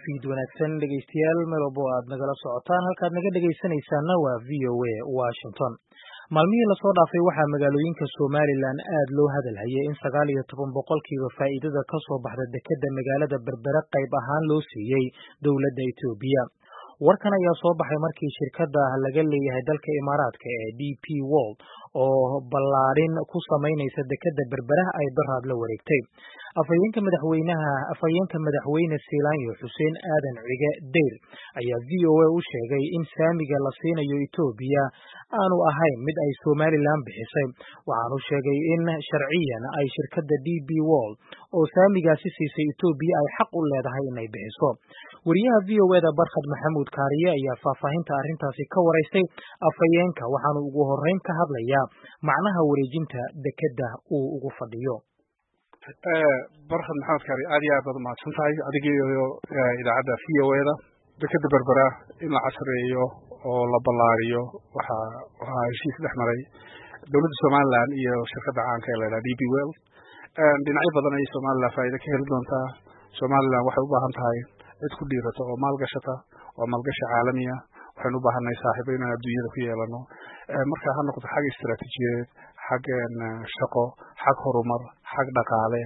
fiid wanaagsan dhegaystayaal meel walbo aad nagala socotaan halkaad naga dhegaysanaysaana waa v o a washington maalmihii lasoo dhaafay waxaa magaalooyinka somalilan aad loo hadalhayay in sagaal iyo toban boqolkiiba faa'iidada ka soo baxda dekedda magaalada berbere qayb ahaan loo siiyey dowladda etoobiya warkan ayaa soo baxay markii shirkadda laga leeyahay dalka imaaraadka ee d p world oo ballaadhin ku samaynaysa dekedda berberaha ay daraad la wareegtay afhayeenka madaxweynaha afhayeenka madaxweyne siilaanyo xuseen aadan cige deyr ayaa v o a u sheegay in saamiga la siinayo etoobiya aanu ahayn mid ay somalilan bixisay waxaanu sheegay in sharciyan ay shirkadda d b world oo saamigaasi siisay etoobiya ay xaq u leedahay inay bixiso wariyaha v o eda barkhad maxamuud kaariye ayaa faahfaahinta arrintaasi ka waraystay afhayeenka waxaanu ugu horreyn ka hadlayaa macnaha wareejinta dekedda uu ugu fadhiyo barkhad maxamed kaari aad iyo aad baad umahadsan tahay adiga iyo idaacadda v o eda dekedda berbera in la casreeyo oo la ballaariyo waxa waxaa heshiis dhex maray dowladda somalilan iyo shirkadda caanka ee laydhaha d b well dhinacyo badan ayay somalilan faa'iida ka heli doontaa somalilan waxay u baahan tahay cid ku dhiirata oo maalgashata oo maalgashi caalamiya waxaynu u baahannahay saaxiibo inaan adduunyada ku yeelano marka ha noqoto xag istaraatiijiyadeed xag shaqo xag horumar xag dhaqaale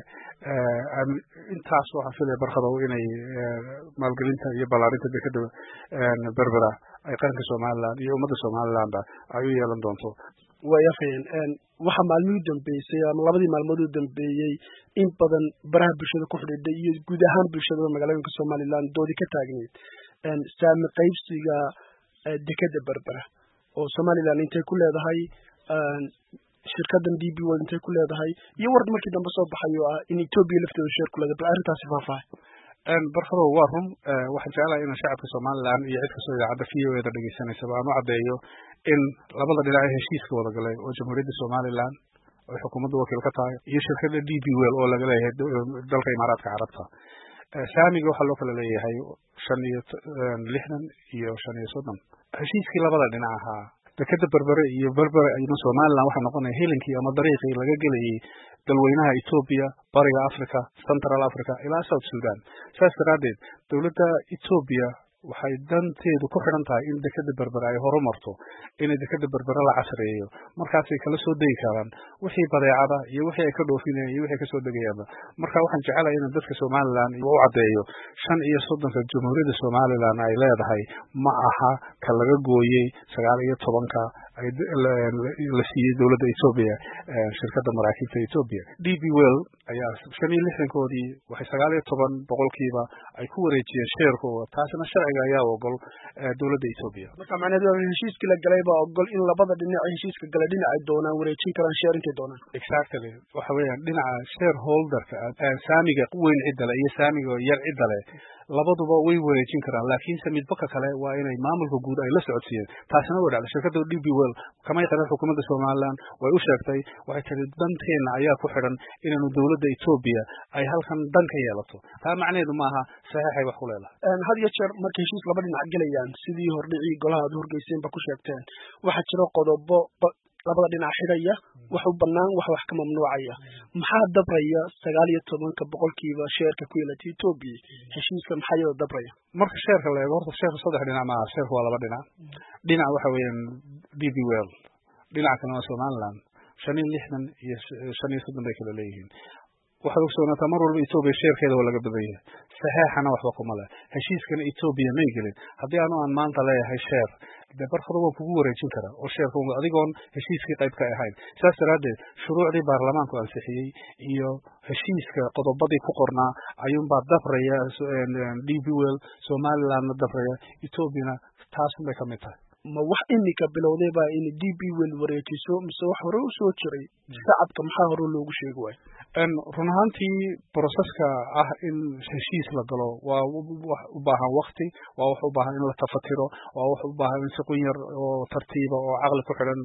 intaas waxaan filaya barkadow inay maalgelinta iyo ballaarinta dekeda berbera ay qaranka somalilan iyo ummadda somalilanba ay u yeelan doonto way afhayeen waxaa maalmihii dambeysay ama labadii maalmood u dambeeyey in badan baraha bulshada ku xidhiidhay iyo guud ahaan bulshadaba magaalooyinka somalilan doodi ka taagneyd saami qaybsiga dekeda berbera oo somalilan intay ku leedahay shirkadan d b world intay ku leedahay iyo war markii dambe soo baxay oo ah in etoobiya lafteeda sheer ku leedahay bal arrintaasi faahfaahay barkadow waa run waxaan jeclahay inaan shacabka somalilan iyo cid kastoo idaacadda v o eda dhegaysanaysaba aan u caddeeyo in labada dhinac ee heshiiska wada galay oo jamhuuriyadda somalilan oy xukuumadda wakiil ka tahay iyo shirkadda d b well oo laga leeyahay dalka imaaraadka carabta saamiga waxaa loo kala leeyahay shan iyo lixdan iyo shan iyo soddon heshiiskii labada dhinac ahaa dekeda berbere iyo berbere ama somalilan waxaa noqonaya helinkii ama dariiqii laga gelayay dalweynaha etoobiya bariga africa central africa ilaa south sudan saas daraaddeed dowladda etoobiya waxay danteedu ku xidhan tahay in dekeda berbere ay horumarto inay dekeda berbere la casreeyo markaasay kala soo degi karaan wixii badeecada iyo wixii ay ka dhoofinayaan iyo wixii kasoo degayaanba marka waxaan jecelahay inaan dadka somalilan u caddeeyo shan iyo soddonka jamhuuriyadda somalilan ay leedahay ma aha ka laga gooyey sagaal iyo tobanka la siiyey dowladda etoobiya shirkadda maraakiibta etoobiya d b well ayaa shan iyo lixdankoodii waxay sagaal iyo toban boqolkiiba ay ku wareejiyeen sheerkooda taasina sharciga ayaa ogol dowladda etoobiya marka macnaheedu heshiiskii la galay baa ogol in labada dhinac heshiiska galay dhinac ay doonaan wareejin karaan sheer intay doonaan exactly waxa weeyaan dhinaca shareholderka saamiga weyn ciddale iyo saamiga yar ciddale labaduba way wareejin karaan laakiinse midbaka kale waa inay maamulka guud ay la socodsiiyeen taasina way dhacday shirkadda d b well kamay qaran xukuumadda somalilan way u sheegtay waxay tiri danteenna ayaa ku xidhan inaanu dowladda etoobiya ay halkan dan ka yeelato taa macnaheedu maaha saxiixay wax ku leedahay had iyo jeer markay heshiis laba dhinac gelayaan sidii hordhicii golaha aad horgeyseen ba ku sheegteen waxaa jiro qodobo labada dhinac xidhaya wax u banaan wax wax ka mamnuucaya maxaa dabraya sagaal iyo tobanka boqolkiiba sheerka ku yeelatay etoobiya heshiiska maxaa iyada dabraya marka sheerka la eego horta sheerka saddex dhinac maaha sheerka waa laba dhinac dhinac waxa weeyaan d b well dhinaca kalena waa somaliland shan iyo lixdan iyo shan iyo soddon bay kala leeyihiin waxaad ogsoonataa mar walba etoobiya sheerkeeda waa laga badan yahay saxeexana waxba kuma leh heshiiskana etoobiya may gelin haddii anu aan maanta leeyahay sheer dee barkada waan kugu wareejin karaa oo sheerka adigoon heshiiskii qayb ka ahayn saas daraaddeed shuruucdii baarlamaanku ansixiyey iyo heshiiska qodobadii ku qornaa ayuunbaa dabraya d b well somalilandna dabraya etoobiyana taasun bay ka mid tahay ma wax iminka bilowday baa in d b well wareejiso mise wax hore u soo jiray shacabka maxaa hore loogu sheegi waayo run ahaantii broseska ah in heshiis la galo waa wax u baahan wakti waa wax u baahan in la tafatiro waa wax u baahan in si qun yar oo tartiiba oo caqli ku xidhan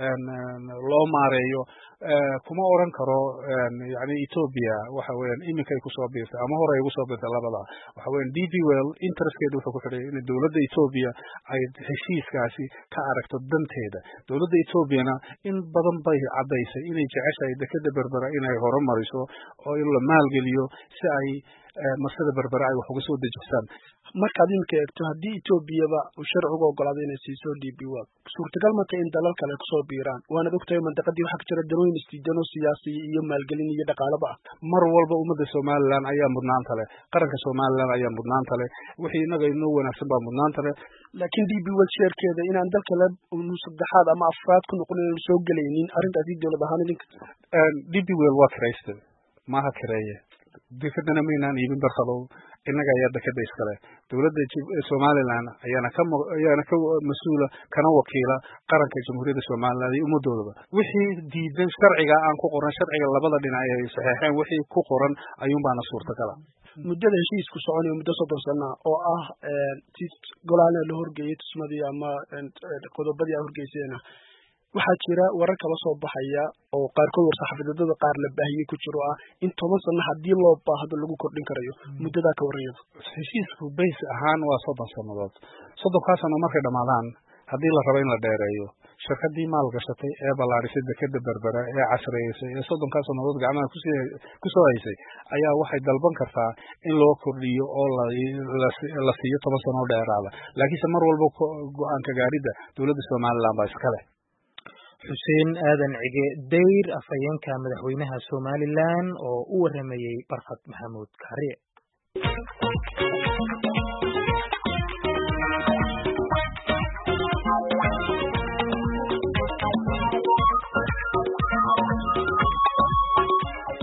loo maareeyo kuma oran karo yani etoobiya waxa weeyaan iminkay kusoo biirtay ama hore ay ugu soo biirtay labada waxa weyan d b well interestkeeda wuxuu ku xidhay in dowladda etoobiya ay heshiiskaasi ka aragto danteeda dowladda etoobiyana in badan bay caddaysay inay jeceshahay dekeda berbera inay horumariso oo in la maalgeliyo si ay marsada berbera ay wax uga soo dejistaan markaad iminka eegto haddii etoobiyaba uu sharcigu ogolaaday inay siiso d b world suurtagal mata in dalal kale kusoo biiraan waanaad ogtahay mandaqadii waxaa ka jira danooyin isdiidano siyaasi iyo maalgelin iyo dhaqaalaba ah mar walba ummadda somalilan ayaa mudnaanta leh qaranka somalilan ayaa mudnaanta leh wixii inaga inoo wanaagsan baa mudnaanta leh laakiin d b world sheerkeeda inaan dal kale saddexaad ama afraad ku noqon inaan soo gelaynin arrintaasi dowlad ahaan idinka d b world waa kirayste maaha kireeye dekadana maynaan iibin barkadow innaga ayaa dekada iskale dowladda somalilan ayaana ka ayaana ka mas-uula kana wakiila qaranka jamhuuriyadda somalilan iyo ummadoodaba wixii diidan sharciga aan ku qoran sharciga labada dhinac ay saxeexeen wixii ku qoran ayuunbaana suurtagala muddada heshiisku soconayo muddo soddon sana oo ah si golaana la horgeeyey tusmadii ama qodobadii a horgeyseena waxaa jira warar kala soo baxaya oo qaarkood war-saxaafadeedada qaar la baahiyey ku jiro ah in toban sano haddii loo baahdo lagu kordhin karayo muddadaa ka warrayada heshiisku bays ahaan waa soddon sannadood soddonkaa sano markay dhammaadaan haddii la rabo in la dheereeyo shirkadii maal gashatay ee ballaadhisay dekeda berbera ee casriyeysay ee soddonkaa sannadood gacmaha kusoo haysay ayaa waxay dalban kartaa in loo kordhiyo oo la siiyo toban sano oo dheeraada laakiinse mar walba go-aanka gaaridda dowladda somalilan baa iska leh xuseen aadan cige dayr afhayeenka madaxweynaha somalilan oo u waramayey barkad maxamuud kaariye